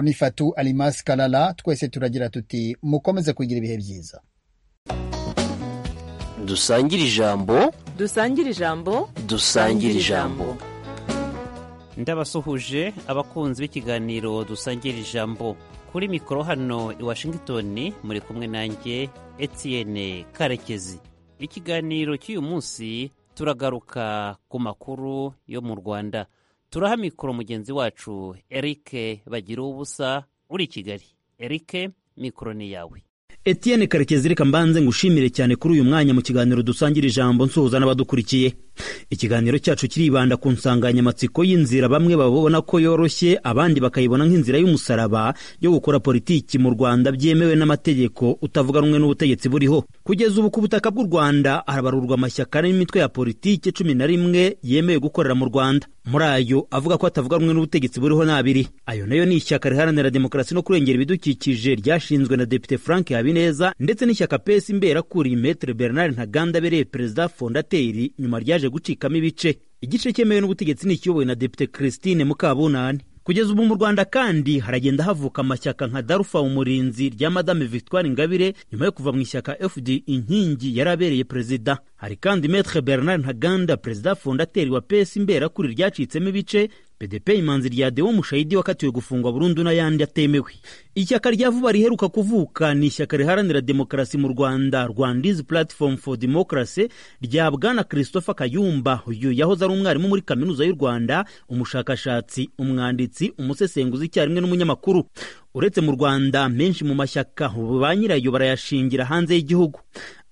Boniface Almas Kalala twese turagira tuti mukomeze kugira ibihe byiza dusangire ijambo dusangire ijambo dusangire ijambo ndabasuhuje abakunzi b'ikiganiro dusangira ijambo kuri mikoro hano i washington muri kumwe nanjye etienne karekezi ikiganiro cy'uyu munsi turagaruka ku makuru yo mu rwanda turaha mikoro mugenzi wacu eric bagira ubusa uri i kigali eric mikoro ni yawe Etienne karekezi reka mbanze ngushimire cyane kuri uyu mwanya mu kiganiro dusangira ijambo nsuhuza n'abadukurikiye ikiganiro cyacu kiribanda ku nsanganyamatsiko y'inzira bamwe babona ko yoroshye abandi bakayibona nk'inzira y'umusaraba yo gukora politiki mu rwanda byemewe n'amategeko utavuga rumwe n'ubutegetsi buriho kugeza ubu ku butaka bw'u rwanda harabarurwa amashyaka n'imitwe ya politiki cumi na rimwe yemewe gukorera mu rwanda muri ayo avuga ko atavuga rumwe n'ubutegetsi buriho ni abiri ayo nayo ni ishyaka riharanira demokarasi no kurengera ibidukikije ryashinzwe na depite frank habineza ndetse n'ishyaka pesi imberakuri metre bernard ntaganda abereye perezida fondateri nyuma ryaje gucikamo ibice igice cyemewe n'ubutegetsi ni ikiyobowe na depite christine mukabunani kugeza ubu mu rwanda kandi haragenda havuka amashyaka nka darufa umurinzi rya madame victoire ingabire nyuma yo kuva mu ishyaka fd inkingi yari abereye perezida hari kandi metre bernard ntaganda perezida fondateri wa pes imberakuri ryacitsemo ibice pdp imanzi rya dewo mushayidi wakatiwe gufungwa burundu n'ayandi atemewe ishyaka rya vuba riheruka kuvuka ni ishyaka riharanira demokarasi mu rwanda rwandizi platform for democracy rya bwana christopher kayumba uyu yahoze ari umwarimu muri kaminuza y'u rwanda umushakashatsi umwanditsi umusesenguzi icyarimwe n'umunyamakuru uretse mu rwanda menshi mu mashyaka ba nyirayo barayashingira hanze y'igihugu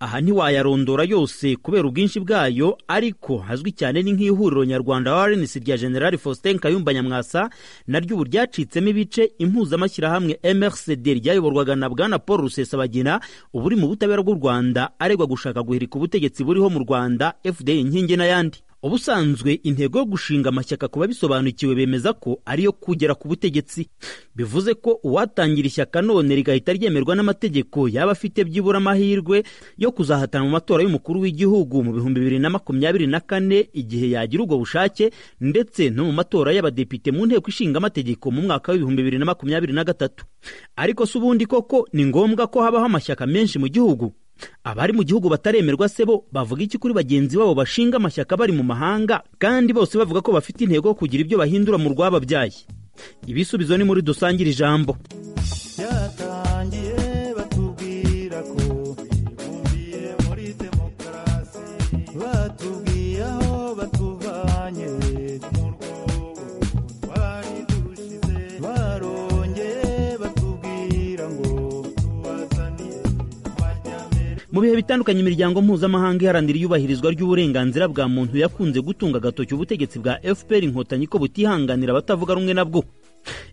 aha ntiwayarondora yose kubera ubwinshi bwayo ariko hazwi cyane ni nk'ihuriro nyarwanda warenesi rya generali faustin kayumba nyamwasa naryo ubu ryacitsemo ibice impuzamashyirahamwe mrcd ryayoborwaga na bwana paul rusesabagina ubu uri mu butabera bw'u rwanda aregwa gushaka guhirika ubutegetsi buriho mu rwanda fda inkingi n'ayandi ubusanzwe intego yo gushinga amashyaka ku babisobanukiwe bemeza ko ariyo kugera ku butegetsi bivuze ko uwatangira ishyaka none rigahita ryemerwa n'amategeko yaba afite byibura amahirwe yo kuzahatana mu matora y'umukuru w'igihugu mu bihumbi bibiri na makumyabiri na kane igihe yagira ubwo bushake ndetse no mu matora y'abadepite mu nteko ishinga amategeko mu mwaka w'ibihumbi bibiri na makumyabiri na gatatu ariko si ubundi koko ni ngombwa ko habaho amashyaka menshi mu gihugu abari mu gihugu bataremerwa se bo bavuga iki kuri bagenzi babo bashinga amashyaka bari mu mahanga kandi bose bavuga ko bafite intego yo kugira ibyo bahindura mu rwababyaye ibisubizo ni muri dusangire ijambo mu bihe bitandukanye imiryango mpuzamahanga iharanira iyubahirizwa ry'uburenganzira bwa muntu yakunze gutunga agatoki ubutegetsi bwa fpr inkotanyi ko butihanganira abatavuga rumwe nabwo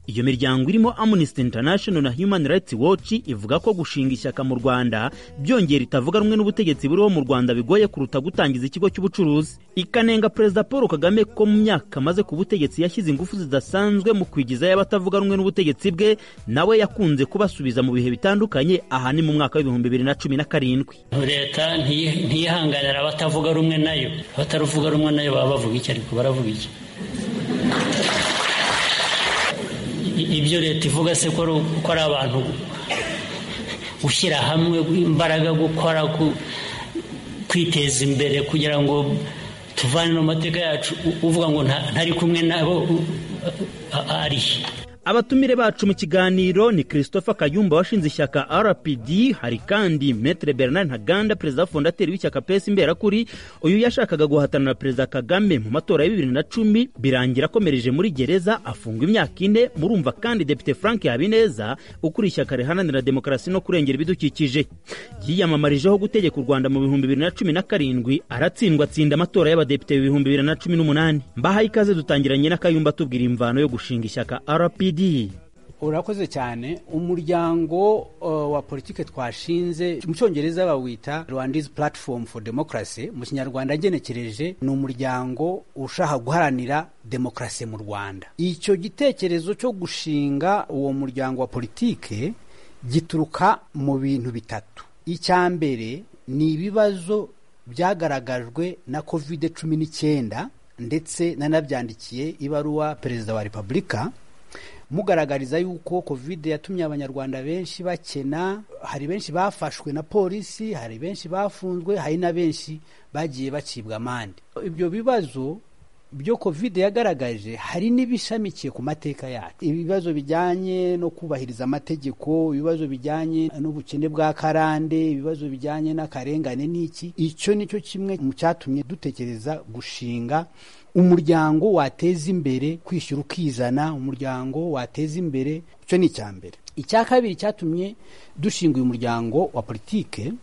iyo miryango irimo amnesty international na human rights watch ivuga ko gushinga ishyaka mu rwanda byongera itavuga rumwe n'ubutegetsi buriho mu rwanda bigoye kuruta gutangiza ikigo cy'ubucuruzi ikanenga perezida paul kagame ko mu myaka amaze ku butegetsi yashyize ingufu zidasanzwe mu kwigizayo abatavuga rumwe n'ubutegetsi bwe nawe yakunze kubasubiza mu bihe bitandukanye aha ni mu mwaka w'ibihumbi bibiri na cumi na karindwi leta ntiyihanganira abatavuga rumwe nayo abataruvuga rumwe nayo baba bavuga iki ariko baravuga iki ibyo leta ivuga se ko ari abantu gushyira hamwe imbaraga gukora kwiteza imbere kugira ngo tuvane mu mateka yacu uvuga ngo ntari kumwe nabo ari abatumire bacu mu kiganiro ni christopher kayumba washinze ishyaka rpd hari kandi metre bernard ntaganda perezida fondateri w'ishyaka pesi imberakuri uyu yashakaga guhatana na perezida kagame mu matora ya bibiri na cumi birangira akomereje muri gereza afungwa imyaka ine murumva kandi depite frank habineza ukuriye ishyaka riharanira demokarasi no kurengera ibidukikije yiyamamarijeho gutegeka u rwanda mu bihumbi bibiri na cumi na karindwi aratsindwa atsinda amatora y'abadepite bibihumbi bibiri na cumi n'umunani mbahaye ikaze dutangiranye na kayumba tubwira imvano yo gushinga ishyaka rpd urakoze cyane umuryango wa politiki twashinze mu cyongereza bawita rwandizi platform for democracy mu kinyarwanda agenekereje ni umuryango ushaka guharanira demokarasi mu rwanda icyo gitekerezo cyo gushinga uwo muryango wa politiki gituruka mu bintu bitatu icya mbere ni ibibazo byagaragajwe na kovide cumi n'icyenda ndetse nanabyandikiye ibaruwa perezida wa repubulika mugaragariza yuko covid yatumye abanyarwanda benshi bakena hari benshi bafashwe na polisi hari benshi bafunzwe hari na benshi bagiye bacibwa amande ibyo bibazo byo covid yagaragaje hari n'ibishamikiye ku mateka yacu ibibazo bijyanye no kubahiriza amategeko ibibazo bijyanye n'ubukene bwa karande ibibazo bijyanye n'akarengane n'iki icyo nicyo kimwe mu cyatumye dutekereza gushinga umuryango wateza imbere kwishyura ukizana umuryango wateza imbere icyo ni icya mbere icya kabiri cyatumye dushinga uyu muryango wa politike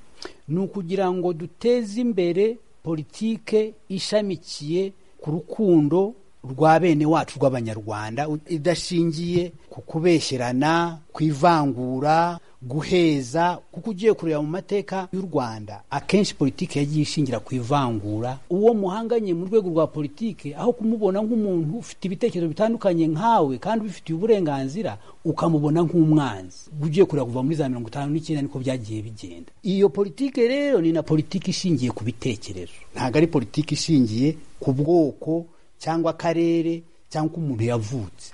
ni ukugira ngo duteze imbere politike ishamikiye ku rukundo rwa bene wacu rw'abanyarwanda idashingiye ku kubeshyerana ku ivangura guheza kuko ugiye kureba mu mateka y'u rwanda akenshi politiki yagiye ishingira ku ivangura uwo muhanganye mu rwego rwa politiki aho kumubona nk'umuntu ufite ibitekerezo bitandukanye nkawe kandi ubifitiye uburenganzira ukamubona nk'umwanzi ugiye kureba kuva muri za mirongo itanu n'icyenda niko byagiye bigenda iyo politiki rero ni na politiki ishingiye ku bitekerezo ntabwo ari politiki ishingiye ku bwoko cyangwa akarere cyangwa uko umuntu yavutse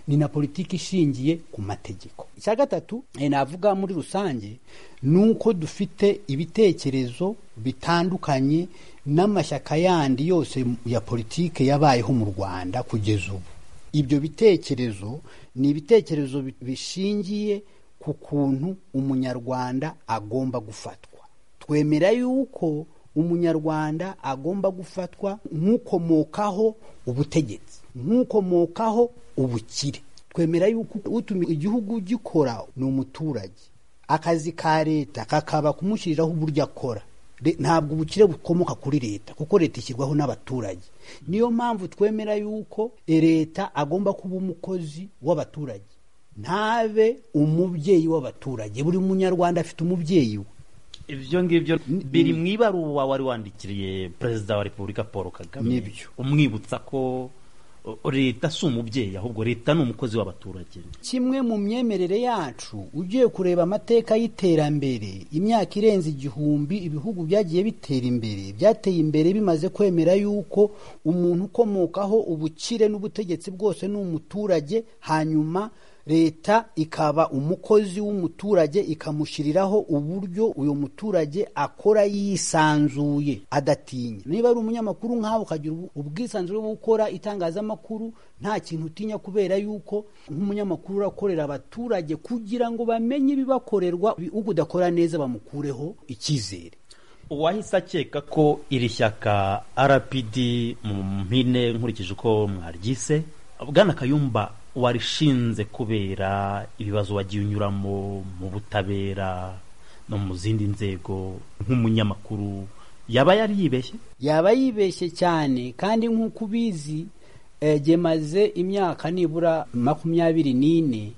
ni na politiki ishingiye ku mategeko icya gatatu eh, navuga muri rusange ni uko dufite ibitekerezo bitandukanye n'amashyaka yandi yose ya politiki yabayeho mu rwanda kugeza ubu ibyo bitekerezo ni ibitekerezo bi- bishingiye ku kuntu umunyarwanda agomba gufatwa twemera yuko umunyarwanda agomba gufatwa nk'ukomokaho ubutegetsi nk'ukomokaho ubukire twemera yuko utuma igihugu gikora ni umuturage akazi ka leta kakaba kumushyiriraho uburyo akora Re- ntabwo ubukire bukomoka kuri leta kuko leta ishyirwaho n'abaturage niyo mpamvu twemera yuko eh, leta agomba kuba umukozi w'abaturage ntabe umubyeyi w'abaturage buri munyarwanda afite umubyeyi we ibyo ngibyo biri mu ibaruwa wari wandikiriye perezida wa repubulika paul kagame Nibyo. umwibutsa ko uh, leta si umubyeyi ahubwo leta ni umukozi w'abaturage kimwe mu myemerere yacu ugiye kureba amateka y'iterambere imyaka irenze igihumbi ibihugu byagiye bitera imbere byateye imbere bimaze kwemera yuko umuntu ukomokaho ubukire n'ubutegetsi bwose ni umuturage hanyuma leta ikaba umukozi w'umuturage ikamushyiriraho uburyo uyu muturage akora yisanzuye adatinya niba ari umunyamakuru nkawe ukagira ubu- ubwisanzure bwo gukora itangazamakuru nta kintu utinya kubera yuko nk'umunyamakuru urakorera abaturage kugira ngo bamenye ibibakorerwa bi- ubwo udakora neza bamukureho icyizere uwahise akeka ko iri shyaka rpd mu mpine nkurikije uko mwaryise bwana kayumba warishinze kubera ibibazo wagiye unyuramo mu butabera no mu zindi nzego nk'umunyamakuru yaba yari yibeshye yaba yibeshye cyane kandi nk'uko ubizi eh, jye maze imyaka nibura makumyabiri n'ine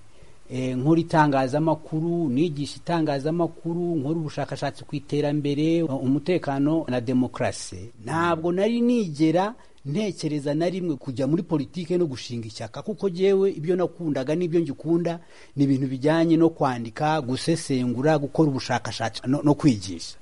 eh, nkora itangazamakuru nigisha itangazamakuru nkora ubushakashatsi ku iterambere umutekano na demokarasi ntabwo nari nigera ntekereza na rimwe kujya muri politike no gushinga ishyaka kuko jyewe ibyo nakundaga n'ibyo ngikunda ni ibintu bijyanye no kwandika gusesengura gukora ubushakashatsi no, no kwigisha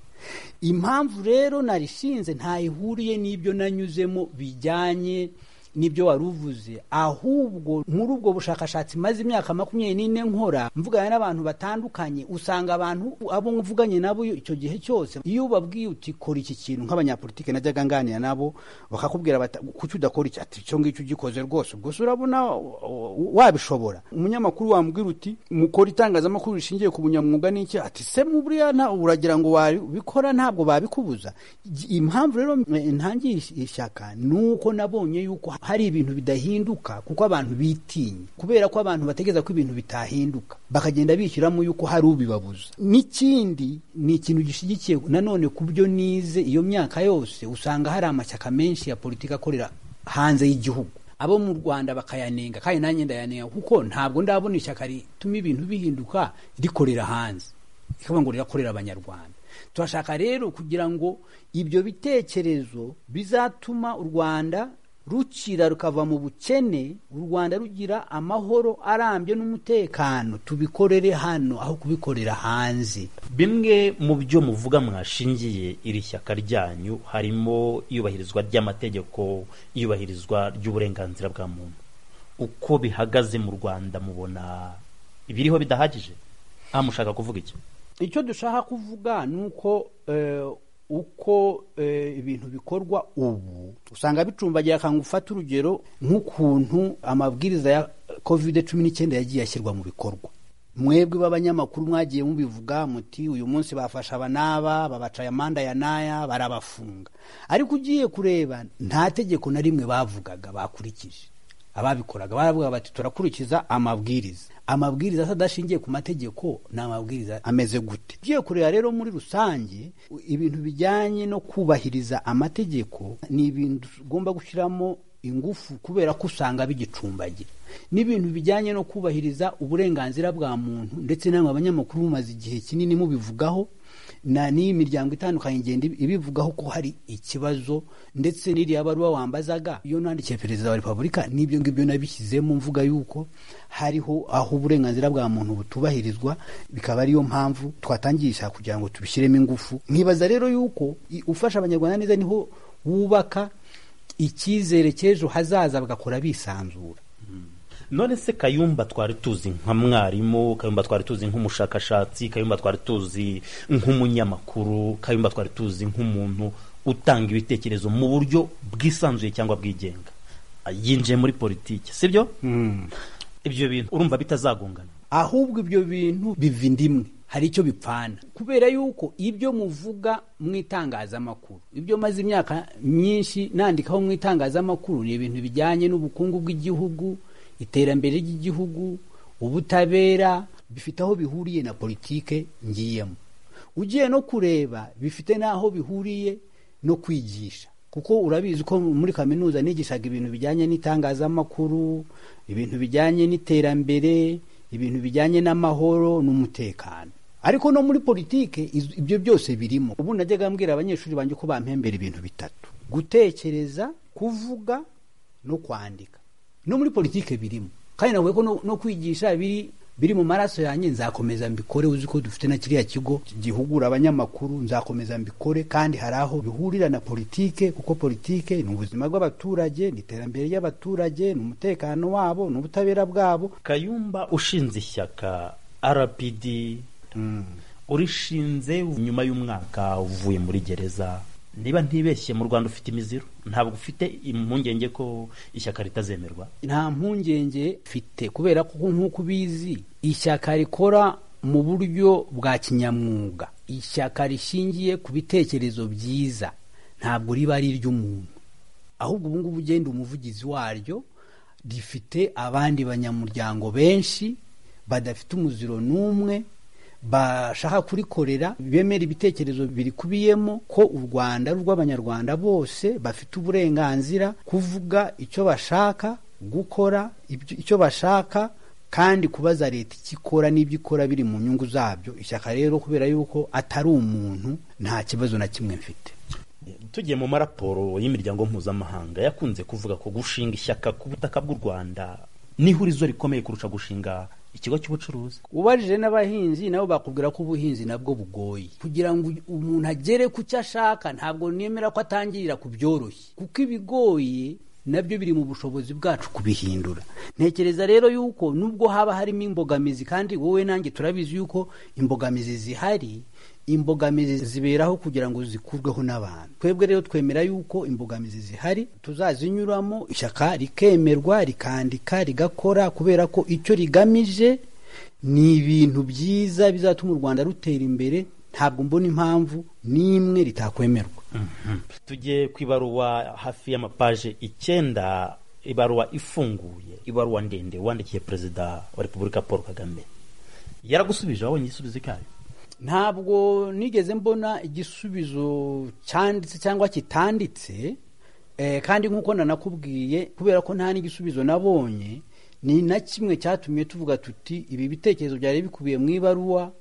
impamvu rero narishinze ntayihuriye n'ibyo nanyuzemo bijyanye n'ibyo wari uvuze ahubwo muri ubwo bushakashatsi maze imyaka makumyabiri n'ine nkora mvugana n'abantu batandukanye usanga abantu abo mvuganye nabo icyo gihe cyose iyo ubabwiye uti kora iki kintu nk'abanyapolitike najyaga nganira nabo bakakubwira bati kuki udakora iki ati icyo ngicyo ugikoze rwose ubwo se urabona o- o- wabishobora umunyamakuru wambwira uti mukora itangazamakuru rishingiye ku bunyamwuga n'iki ati se mu buriya nta- uragira ngo wabikora ntabwo babikubuza Igi- impamvu rero eh, ntangiye is- ishyaka ni uko nabonye yuko hari ibintu bidahinduka kuko abantu bitinya kubera ko abantu bategereza ko ibintu bitahinduka bakagenda bishyiramo yuko hari ubibabuza n'ikindi ni ikintu gishyigikiye nanone ku byo nize iyo myaka yose usanga hari amashyaka menshi ya politiki akorera hanze y'igihugu abo mu rwanda bakayanenga kandi nanjye ndayanenga kuko ntabwo ndabona ishyaka rituma ibintu bihinduka rikorera hanze rikaba ngo rirakorera abanyarwanda turashaka rero kugira ngo ibyo bitekerezo bizatuma u rwanda rukira rukava mu bukene u rwanda rugira amahoro arambye n'umutekano tubikorere hano aho kubikorera hanze bimwe mu byo muvuga mwashingiye iri shyaka ryanyu harimo iyubahirizwa ry'amategeko iyubahirizwa ry'uburenganzira bwa muntu uko bihagaze mu rwanda mubona ibiriho bidahagije aha mushaka kuvuga iki icyo dushaka kuvuga ni uko eh, uko eh, ibintu bikorwa ubu usanga bicumbagira akantu ufata urugero nk'ukuntu amabwiriza ya kovide cumi n'icyenda yagiye ashyirwa mu bikorwa mwebwe b'abanyamakuru mwagiye mubivuga muti uyu munsi bafasha aba n'aba babaca amanda ya n'aya barabafunga ariko ugiye kureba nta tegeko na rimwe bavugaga bakurikije ababikoraga baravuga bati turakurikiza amabwiriza amabwiriza adashingiye ku mategeko ni amabwiriza ameze gute ugiye kureba rero muri rusange ibintu bijyanye no kubahiriza amategeko ni ibintu ugomba gushyiramo ingufu kubera ko usanga bigicumbagira n'ibintu bijyanye no kubahiriza uburenganzira bwa muntu ndetse namwe abanyamakuru mumaze igihe kinini mubivugaho na n'iyi miryango itandukanye igenda ibivugaho ko hari ikibazo ndetse n'iriya baruwa wambazaga iyo nandikiye perezida wa repubulika n'ibyo ngibyo nabishyizemo mvuga yuko hariho aho uburenganzira bwa muntu butubahirizwa bikaba ariyo mpamvu twatangisha kugira ngo tubishyiremo ingufu nkibaza rero yuko i- ufasha abanyarwanda neza niho wubaka icyizere cy'ejo hazaza bagakora bisanzura none se kayumba twari tuzi nka mwarimu kayumba twari tuzi nk'umushakashatsi kayumba twari tuzi nk'umunyamakuru kayumba twari tuzi nk'umuntu utanga ibitekerezo mu buryo bwisanzuye cyangwa bwigenga yinjiye muri politiki sibyo ibyo bintu urumva bitazagongana ahubwo ibyo bintu biva indimwe hari icyo bipfana kubera yuko ibyo muvuga mu itangazamakuru ibyo maze imyaka myinshi nandikaho mu itangazamakuru ni ibintu bijyanye n'ubukungu bw'igihugu iterambere ry'igihugu ubutabera bifite aho bihuriye na politike ngiyemo ugiye no kureba bifite n'aho bihuriye no kwigisha kuko urabizi ko muri kaminuza nigishaga ibintu bijyanye n'itangazamakuru ibintu bijyanye n'iterambere ibintu bijyanye n'amahoro n'umutekano ariko no muri politike iz- ibyo byose birimo ubu najyaga mbwira abanyeshuri banjye ko bampembera ibintu bitatu gutekereza kuvuga no kwandika no muri politike birimo kandi navuye ko no, no kwigisha biri biri mu maraso yanjye nzakomeza mbikore uzi ko dufite na kiriya kigo gihugura abanyamakuru nzakomeza mbikore kandi hari aho bihurira na politike kuko politike ni ubuzima bw'abaturage ni iterambere ry'abaturage ni umutekano wabo ni ubutabera bwabo kayumba ushinze ishyaka rpd urishinze nyuma y'umwaka uvuye muri gereza niba ntibeshye mu rwanda ufite imiziro ntabwo ufite impungenge ko ishyaka ritazemerwa nta mpungenge mfite kubera ko nk'uko ubizi ishyaka rikora mu buryo bwa kinyamwuga ishyaka rishingiye ku bitekerezo byiza ntabwo riba ari iry'umuntu ahubwo ubu ngubu ugenda umuvugizi waryo rifite abandi banyamuryango benshi badafite umuziro n'umwe bashaka kurikorera bemera ibitekerezo birikubiyemo ko u rwanda ari urw'abanyarwanda bose bafite uburenganzira kuvuga icyo bashaka gukora ibyo- icyo bashaka kandi kubaza leta icyo ikora n'ibyo ikora biri mu nyungu zabyo ishyaka rero kubera yuko atari umuntu nta kibazo na kimwe mfite tugiye mu maraporo y'imiryango mpuzamahanga yakunze kuvuga ko gushinga ishyaka ku butaka bw'u rwanda n'ihurizo rikomeye kurusha gushinga ikigo cy'ubucuruzi ubajije n'abahinzi nabo bakubwira ko ubuhinzi nabwo bugoye kugira ngo umuntu agere ku cyo ashaka ntabwo nemera ko atangirira ku byoroshye kuko ibigoye nabyo biri mu bushobozi bwacu kubihindura ntekereza rero yuko nubwo haba harimo imbogamizi kandi wowe nanjye turabizi yuko imbogamizi zihari imbogamizi ziberaho kugira ngo zikurweho n'abantu twebwe rero twemera yuko imbogamizi zihari tuzazinyuramo ishyaka rikemerwa rikandika rigakora kubera ko icyo rigamije ni ibintu byiza bizatuma u rwanda rutera imbere ntabwo mbona impamvu n'imwe ritakwemerwa tujye ku ibaruwa hafi y'amapaje icyenda ibaruwa ifunguye ibaruwa ndende wandikiye perezida wa repubulika paul kagame yaragusubije wabonye igisubizo cyayo ntabwo nigeze mbona igisubizo cyanditse cyangwa kitanditse eh, kandi nk'uko nanakubwiye kubera ko nta n'igisubizo nabonye ni na kimwe cyatumye tuvuga tuti ibi bitekerezo byari bikubiye mu ibaruwa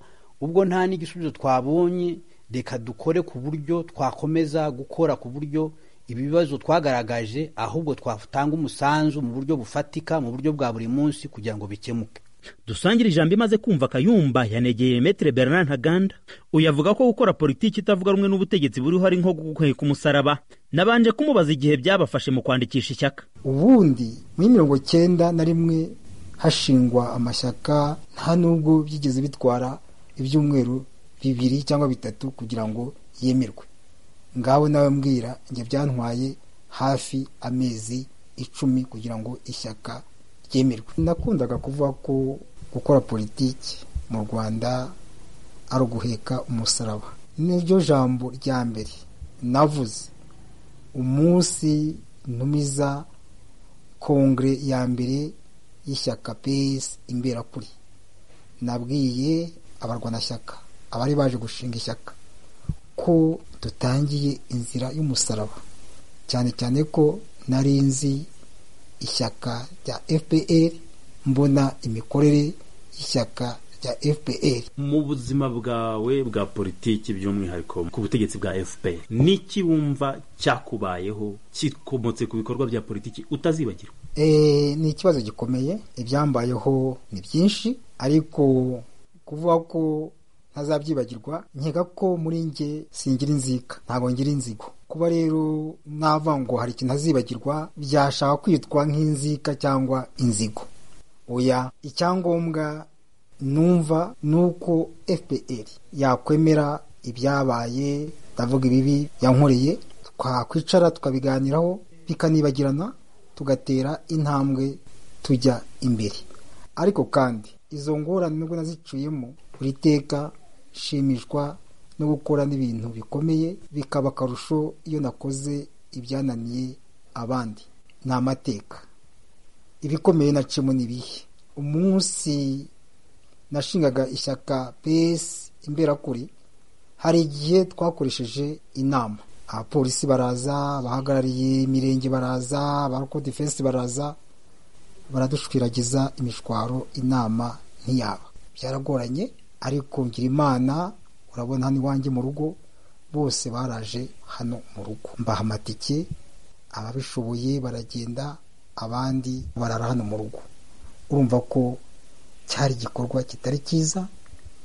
ubwo nta n'igisubizo twabonye reka dukore ku buryo twakomeza gukora ku buryo ibibazo twagaragaje ahubwo twatanga umusanzu mu buryo bufatika mu buryo bwa buri munsi kugira ngo bikemuke dusangire ijambo imaze kumva kayumba yanegeye metere bernard ntaganda uyu avuga ko gukora politiki itavuga rumwe n'ubutegetsi buriho ari nko guheka umusaraba nabanje kumubaza igihe byabafashe mu kwandikisha ishyaka ubundi muri mirongo cyenda na rimwe hashingwa amashyaka nta nubwo byigeze bitwara ibyumweru bibiri cyangwa bitatu kugira ngo yemerwe ngabo nawe mbwira njye byantwaye hafi amezi icumi kugira ngo ishyaka ryemerwe nakundaga kuvuga ko gukora politiki mu rwanda ari uguheka umusaraba niryo jambo rya mbere navuze umunsi ntumiza kongere ya mbere y'ishyaka pesi imberakuri nabwiye abarwanashyaka abari baje gushinga ishyaka ko dutangiye inzira y'umusaraba cyane cyane ko nari nzi ishyaka rya fpr mbona imikorere y'ishyaka rya fpr mu buzima bwawe bwa politiki by'umwihariko ku butegetsi bwa fpr n'iki wumva cyakubayeho kikomotse ku bikorwa bya politiki utazibagirwa Eh, ni ikibazo gikomeye ibyambayeho ni byinshi ariko kuvuga ko ntazabyibagirwa nkeka ko muri nge singira inzika ntabwo ngira inzigo kuba rero mwava ngo hari ikintu azibagirwa byashaka kwitwa nk'inzika cyangwa inzigo oya icyangombwa numva ni uko fpr yakwemera ibyabaye ndavuga ibibi yankoreye twakwicara tukabiganiraho bikanibagirana tugatera intambwe tujya imbere ariko kandi izo ngorane nubwo naziciyemo buri teka nshimishwa no gukora n'ibintu bikomeye bikaba akarusho iyo nakoze ibyananiye abandi ni amateka ibikomeye nacimo ni ibihe umunsi nashingaga ishyaka pesi imberakuri hari igihe twakoresheje inama abapolisi baraza abahagarariye imirenge baraza abakodifensi baraza baradushwiragiza imishwaro inama ntiyaba byaragoranye ariko ngira imana urabona hano iwanjye mu rugo bose baraje hano mu rugo mbaha amatike ababishoboye baragenda abandi barara hano mu rugo urumva ko cyari igikorwa kitari cyiza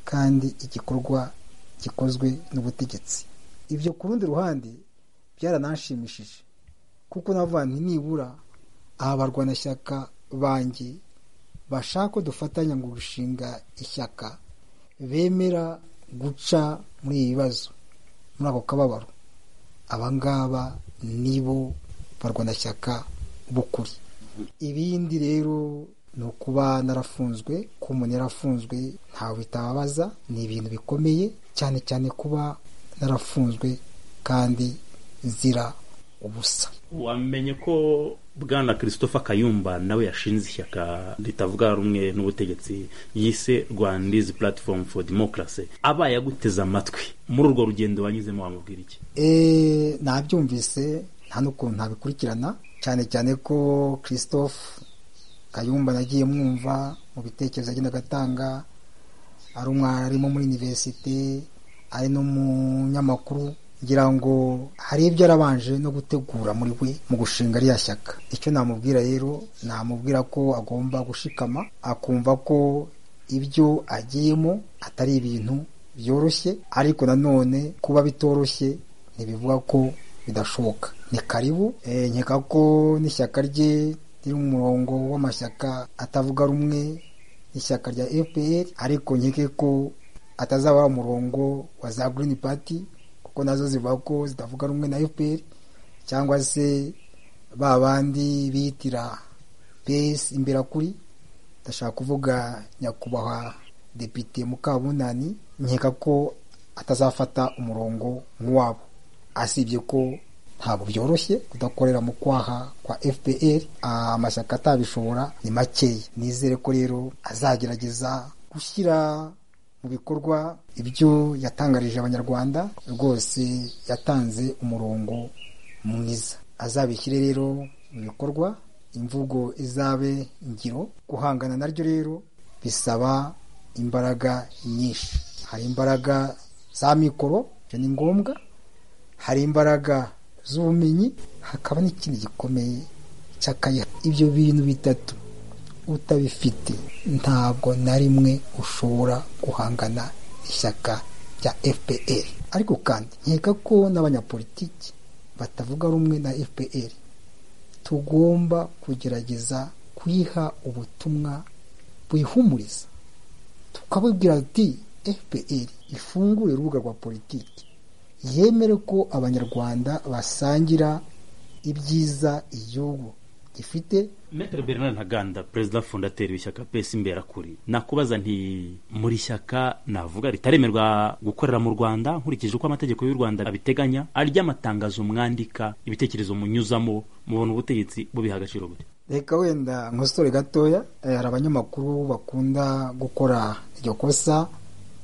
kandi igikorwa gikozwe n'ubutegetsi ibyo ku rundi ruhande byarananshimishije kuko navuga nti nibura aha barwanashyaka banjye bashaka ko dufatanya ngo gushinga ishyaka bemera guca muri ibi bibazo muri ako kababaro abangaba nibo barwanashyaka b'ukuri ibindi rero ni ukuba narafunzwe ko umuntu yarafunzwe ntawe bitababaza ni ibintu bikomeye cyane cyane kuba narafunzwe kandi nzira ubusa wamenye ko bwana christopher kayumba nawe yashinze ishyaka ritavuga rumwe n'ubutegetsi yise rwandizi platform for democracy aba yaguteze amatwi muri urwo rugendo wanyuzemo wamubwira iki Eh, nabyumvise nta n'ukuntu ntabikurikirana cyane cyane ko christophe kayumba nagiye mwumva mu bitekerezo agenda agatanga ari umwana arimo muri iniverisite ari n'umunyamakuru ngira ngo hari ibyo arabanje no gutegura muri we mu gushinga rya shyaka icyo namubwira rero namubwira ko agomba gushikama akumva ko ibyo agiyemo atari ibintu byoroshye ariko nanone kuba bitoroshye ntibivuga ko bidashoboka ni karibu eh, nkeka ko n'ishyaka rye riri mu murongo w'amashyaka atavuga rumwe n'ishyaka rya fpr ariko nkeke ko atazaba umurongo wa za Green Party kuko nazo zivuga ko zitavuga rumwe na FPR cyangwa se ba bandi bitira PS imberakuri ndashaka kuvuga nyakubahwa depite Mukabunani nkeka ko atazafata umurongo nk'uwabo asibye ko ntabwo byoroshye kudakorera mu kwaha kwa FPR amashyaka atabishobora ni makeya nizere ko rero azagerageza gushyira mu bikorwa ibyo yatangarije abanyarwanda rwose yatanze umurongo mwiza azabishyire rero mu bikorwa imvugo izabe ingiro guhangana naryo rero bisaba imbaraga nyinshi hari imbaraga za mikoro ibyo ni ngombwa hari imbaraga z'ubumenyi hakaba n'ikindi gikomeye cy'akaya ibyo bintu bitatu utabifite ntabwo na rimwe ushobora guhangana n'ishyaka rya fpr ariko kandi nkeka ko n'abanyapolitiki batavuga rumwe na fpr tugomba kugerageza kuyiha ubutumwa buyihumuriza tukabubwira ati fpr ifungure urubuga rwa politiki yemere ko abanyarwanda basangira ibyiza igihugu gifite Maitre Bernard Ntaganda perezida fondateri w'ishyaka pesi imberakuri nakubaza nti muri shyaka navuga ritaremerwa gukorera mu Rwanda nkurikije uko amategeko y'u Rwanda abiteganya ary'amatangazo mwandika ibitekerezo munyuzamo mubona ubutegetsi bubiha agaciro bute reka wenda nkosore gatoya eh, hari abanyamakuru bakunda gukora iryo kosa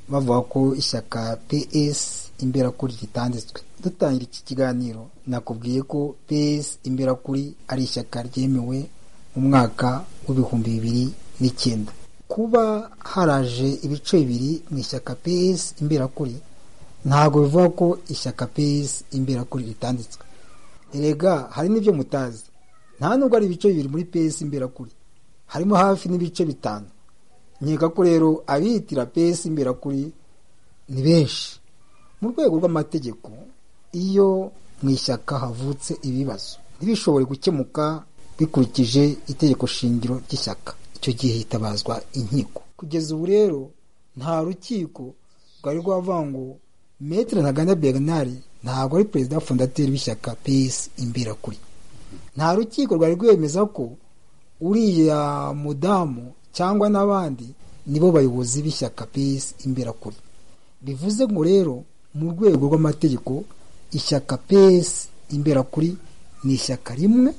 bavuga ko ishyaka ps imberakuri ritanditswe dutangira iki kiganiro nakubwiye ko ps imberakuri ari ishyaka ryemewe mu mwaka w'ibihumbi bibiri n'icyenda kuba haraje ibice bibiri mu ishyaka ps imberakuri ntabwo bivuga ko ishyaka ps imberakuri ritanditswe erega hari n'ibyo mutazi nta nubwo ari ibice bibiri muri pesi imberakuri harimo hafi n'ibice bitanu nkeka ko rero abitira pesi imberakuri ni benshi mu rwego rw'amategeko iyo mu ishyaka havutse ibibazo ntibishobore gukemuka bikurikije itegeko shingiro ry'ishyaka icyo gihe hitabazwa inkiko kugeza ubu rero nta rukiko rwari rwavuga ngo metero ntaganda bernard ntabwo ari perezida fondateri w'ishyaka pesi imberakuri nta rukiko rwari rwemeza ko uriya mudamu cyangwa n'abandi nibo bayobozi b'ishyaka pesi imberakuri bivuze ngo rero mu rwego rw'amategeko ishyaka pesi imberakuri ni ishyaka rimwe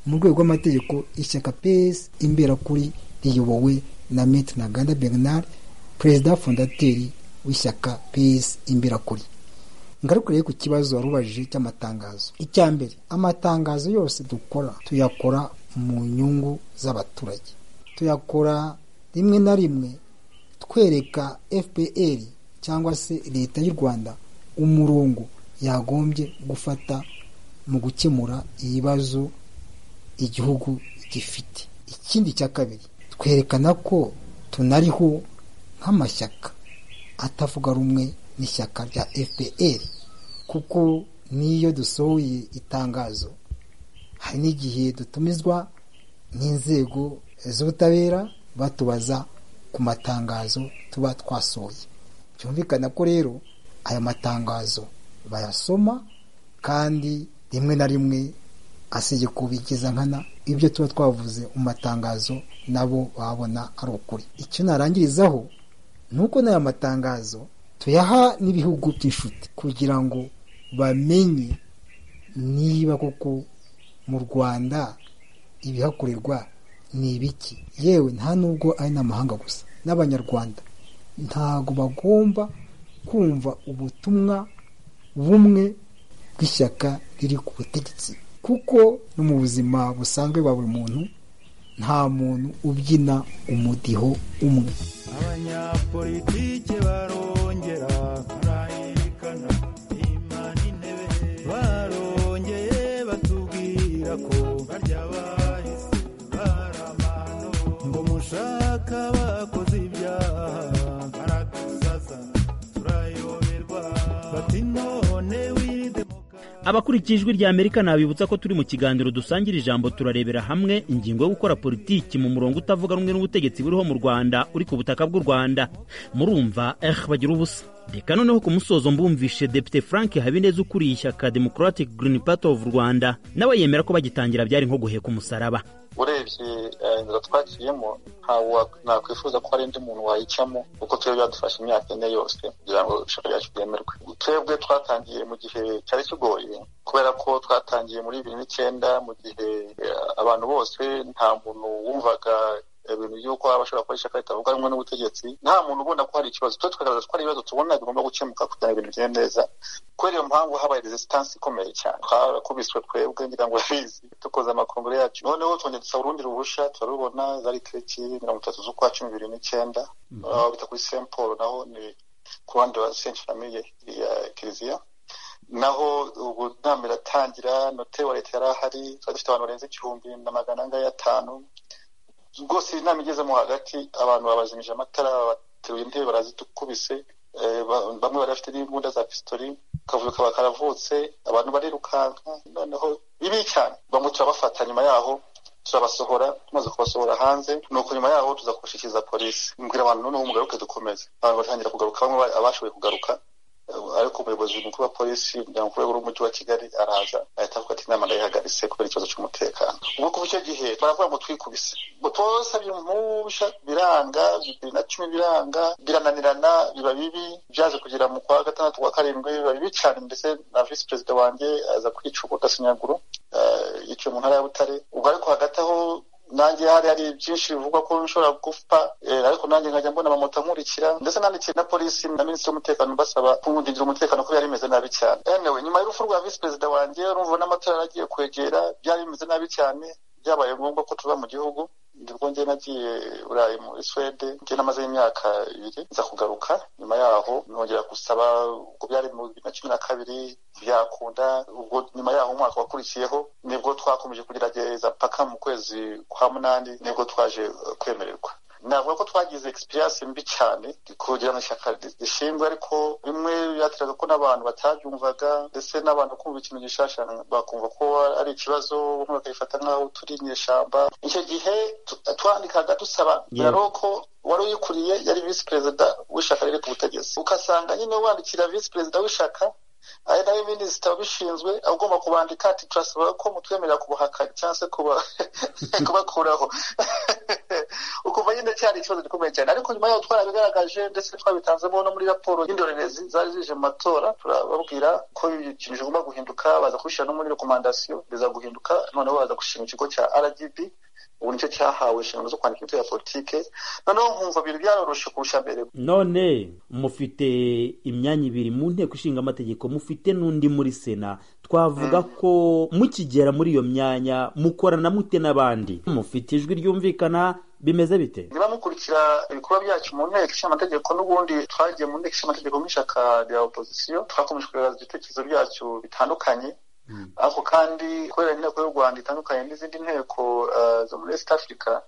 mu rwego rw'amategeko ishyaka pesi imberakuri riyobowe na metero ntaganda bernard perezida fondateri w'ishyaka pesi imberakuri ngarukire ku kibazo wari ubajije cy'amatangazo icya mbere amatangazo yose dukora tuyakora mu nyungu z'abaturage tuyakora rimwe na rimwe twereka fpr cyangwa se leta y'u rwanda umurongo yagombye gufata mu gukemura ibibazo igihugu gifite ikindi cya kabiri twerekana ko tunariho nk'amashyaka atavuga rumwe n'ishyaka rya fpr kuko n'iyo dusohoye itangazo hari n'igihe dutumizwa n'inzego z'ubutabera batubaza ku matangazo tuba twasohoye byumvikana ko rero aya matangazo bayasoma kandi rimwe na rimwe asige kubigiza nkana ibyo tuba twavuze mu matangazo nabo babona ari ukuri icyo narangirizaho ni uko n'aya matangazo tuyaha n'ibihugu by'inshuti kugira ngo bamenye niba koko mu rwanda ibihakorerwa ni ibiki yewe nta nubwo ari n'amahanga gusa n'abanyarwanda ntabwo bagomba kumva ubutumwa bumwe bw'ishyaka riri ku butegetsi kuko no mu buzima busanzwe bwa buri muntu nta muntu ubyina umudiho umwe abanyapolitike barongera barayirikana imana intebe barongeye batubwira ko barya bahise baramano ngo mushaka bakoze ibyaha baradusaza turayoberwa bati none wirinde abakurikiye ijwi rya amerika nabibutsa ko turi mu kiganiro dusangira ijambo turarebera hamwe ingingo yo gukora politiki mu murongo utavuga rumwe n'ubutegetsi buriho mu rwanda uri ku butaka bw'u rwanda murumva eh bagira ubusa reka noneho ku musozo mbumvishe depite frank habineza ukuriye ishyaka democratic green party of rwanda nawe yemera ko bagitangira byari nko guheka umusaraba urebye eh, inzira twaciyemo ntawe wa- nakwifuza ko hari undi muntu wayicamo kuko tuba byadufashe imyaka ine yose kugira ngo ishaka ryacu ryemerwe twebwe twatangiye mu gihe cyari kigoye kubera ko twatangiye muri bibiri n'icyenda mu gihe eh, abantu bose nta muntu wumvaga ibintu by'uko waba ashobora gukora ishyaka ritavuga rumwe n'ubutegetsi nta muntu ubona ko hari ikibazo twe tukagaragaza ko hari ibibazo tubona bigomba gukemuka kugira ngo ibintu bigende neza kubera iyo mpamvu habaye resistance ikomeye cyane twarakubiswe twebwe ngira ngo bizi dukoze amakomero yacu noneho twongeye dusaba urundi ruhushya turarubona zari tariki mirongo itatu z'ukwa cumi bibiri n'icyenda aho bita kuri saint paul naho ni ku ruhande rwa saint famille ya kiliziya naho ubu nama iratangira note wa leta yari ahari twari dufite abantu barenze igihumbi na magana angahe atanu rwose iyi nama igezemo hagati abantu babazimije amatara bateruye intebe barazitukubise eh, ba- bamwe bari bafite n'imbunda za pisitori akavuyo kaba karavutse abantu barirukanka noneho bibi cyane bamwe turabafata nyuma yaho turabasohora tumaze kubasohora hanze nuko nyuma yaho tuza kubashikiriza polisi mbwira abantu noneho mugaruke dukomeze abantu batangira kugaruka bamwe ba- abashoboye kugaruka Eh, ariko umuyobozi mukuru wa polisi ku rwego rw'umujyi wa kigali araza ahita avuga ati inama ndayihagaritse kubera ikibazo cy'umutekano ubwo kuva icyo gihe baravuga ngo twikubise ngo twasabye impusha biranga bibiri na cumi biranga birananirana biba bibi byaje kugera mu kwa gatandatu kwa karindwi biba bibi cyane ndetse na visi perezida wanjye aza kwica ubwo gasinyaguro yicaye mu ntara ya butare ubwo ariko hagati aho nanjye hari hari byinshi bivugwa ko nshobora gupfa eh, ariko nanjye nkajya mbona amamoto ankurikira ndetse nandikiye na polisi na minisitiri w'umutekano basaba kumwungindira umutekano ko byari bimeze nabi cyane anyway nyuma y'urupfu rwa visi perezida wanjye urumva n'amatara yaragiye kwegera byari bimeze nabi cyane byabaye ngombwa ko tuba mu gihugu nibwo njye nagiye burayi muri swede njye namazeyo imyaka ibiri nza kugaruka nyuma yaho nongera gusaba ubwo byari mu bibiri na cumi na kabiri byakunda ubwo nyuma yaho umwaka wakurikiyeho nibwo twakomeje kugerageza paka mu kwezi kwa munani nibwo twaje eh, kwemererwa navuga ko twagize experience mbi cyane kugira ngo ishyaka rishinzwe ariko bimwe byateraga ko n'abantu batabyumvaga ndetse n'abantu kumva ikintu gishasha bakumva ko ari ikibazo bamwe bakayifata nk'aho turi inyeshyamba icyo gihe tu- twandikaga dusaba biraro ko wari uyikuriye yari visi perezida w'ishyaka riri ku butegetsi ugasanga nyine wandikira visi perezida w'ishyaka ari nawe minisita wabishinzwe agomba kubandika ati turasaba ko mutwemerera kubuhaka cyangwa se kuba- kubakuraho ukumva nyine cyari ikibazo gikomeye cyane ariko nyuma yaho twarabigaragaje ndetse twabitanzemo no muri raporo y'indorerezi zari zije mu matora turababwira ko ikintu kigomba guhinduka baza kubishyira no muri rekomandasiyo biza guhinduka noneho baza gushima ikigo cya rgb ubu nicyo cyahawe inshingano zo kwandika imitwe ya politike noneho nkumva ibintu byaroroshye kurusha mbere none mufite imyanya ibiri mu nteko ishinga amategeko mufite n'undi muri sena twavuga ko mukigera muri iyo myanya mukorana mute n'abandi mufite ijwi ryumvikana bimeze bite niba mukurikira ibikorwa byacu mu nteko ishinga amategeko n'ubundi twagiye mu nteko ishinga amategeko nk'ishyaka rya opozisiyo twakomeje kugaragaza ibitekerezo byacu bitandukanye ariko kandi kubera inteko y'u rwanda itandukanye n'izindi nteko eh, zo muri east africa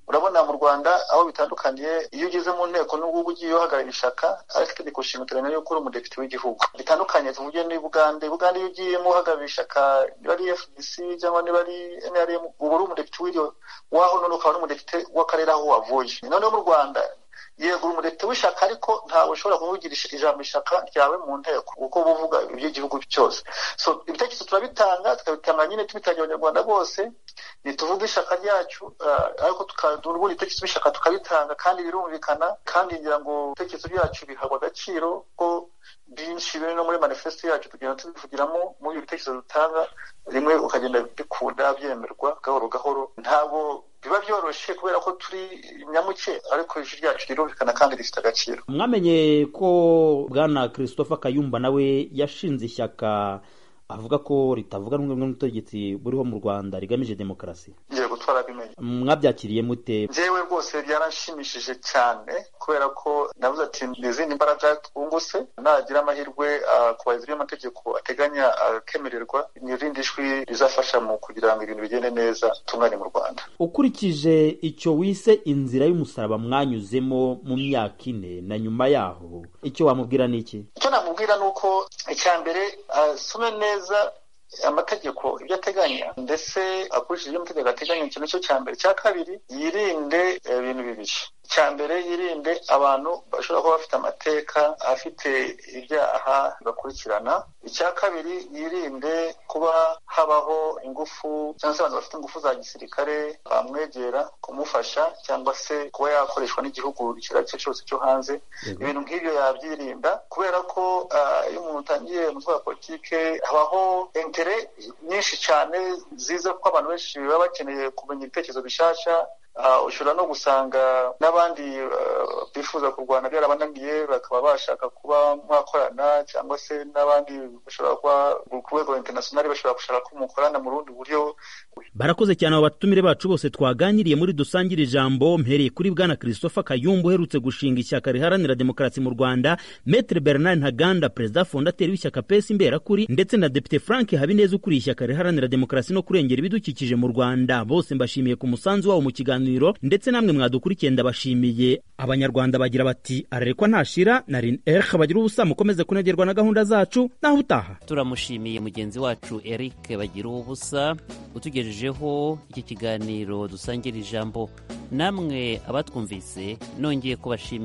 urabona mu rwanda aho bitandukaniye iyo ugeze mu nteko n'ubwo ugiye uhagarariye ishyaka ariko itegeko nshinga uteganya yuko uri umudepite w'igihugu bitandukanye tuvuge ni bugande bugande iyo ugiyemo uhagarariye ishyaka niba ari fdc cyangwa niba ari nrm uba uri umudepite w'iryo waho none ukaba n'umudepite w'akarere aho wavuye noneho mu rwanda yego uri umudepite w'ishyaka ariko ntawe ushobora kuvugisha ijambo ishyaka ryawe mu nteko kuko uba uvuga iby'igihugu cyose so ibitekerezo turabitanga tukabitanga nyine tubitangira abanyarwanda bose ntituvuge ishyaka ryacu ah, ariko tukadura ubundi ibitekerezo by'ishyaka tukabitanga kandi birumvikana kandi ngira ngo ibitekerezo byacu bihabwa agaciro ko byinshi biri no muri manifesito yacu tugenda tubivugiramo muri ibi bitekerezo dutanga rimwe ukagenda bikunda byemerwa gahoro gahoro ntabwo biba byoroshye kubera ko turi nyamuke ariko ijwi ryacu rirumvikana kandi rifite agaciro mwamenye ko bwana christopher kayumba nawe yashinze ishyaka avuga ko ritavuga rumwe n'ubutegetsi buriho mu rwanda rigamije demokarasi yego twarabimenye mwabyakiriye mute njyewe rwose byaranshimishije cyane kubera ko navuze ati ni izindi mbaraga twungutse nagira amahirwe ah, kubahiriza ibyo amategeko ateganya akemererwa ni irindi jwi rizafasha mu kugira ngo ibintu bigende neza tungane mu rwanda ukurikije icyo wise inzira y'umusaraba mwanyuzemo mu myaka ine na nyuma yaho icyo wamubwira ni iki icyo namubwira ni uko icya mbere asome neza amategeko ibyo ateganya ndetse akurikije ibyo amategeko ateganya icyo nicyo cya mbere icya kabiri yirinde eh, ibintu bibiri icya mbere yirinde abantu bashobora kuba bafite amateka afite ibyaha bakurikirana icya kabiri yirinde kuba habaho ingufu cyangwa se abantu bafite ingufu za gisirikare bamwegera kumufasha cyangwa se kuba yakoreshwa n'igihugu icyo ari cyo cyose cyo hanze ibintu nk'ibyo yabyirinda kubera ko ah, iyo umuntu atangiye umutwe wa politike habaho intere nyinshi cyane ziza kuko abantu benshi baba bakeneye kumenya ibitekerezo bishasha Ah, ushobora no gusanga n'abandi ah, bifuza kurwana byarabananiye bakaba bashaka kuba mwakorana cyangwa se n'abandi bashobora kuba ku rwego internationali bashobora gushaka ko mukorana mu rundi buryo barakoze cyane abo batumire bacu bose twaganiriye muri dusangire ijambo mpereye kuri bwana christopher kayumba uherutse gushinga ishyaka riharanira demokarasi mu rwanda metre bernard ntaganda perezida fondateri w'ishyaka pesi imberakuri ndetse na depite frank habineza ukuriye ishyaka riharanira demokarasi no kurengera ibidukikije mu rwanda bose mbashimiye ku musanzu wabo mu kiganiro kiganiro ndetse namwe mwadukurikiye ndabashimiye abanyarwanda bagira bati ararekwa ntashira na rin erha bagira ubusa mukomeze kunegerwa na gahunda zacu naho utaha turamushimiye mugenzi wacu eric bagira ubusa utugejejeho iki kiganiro dusangira ijambo namwe abatwumvise nongeye kubashimira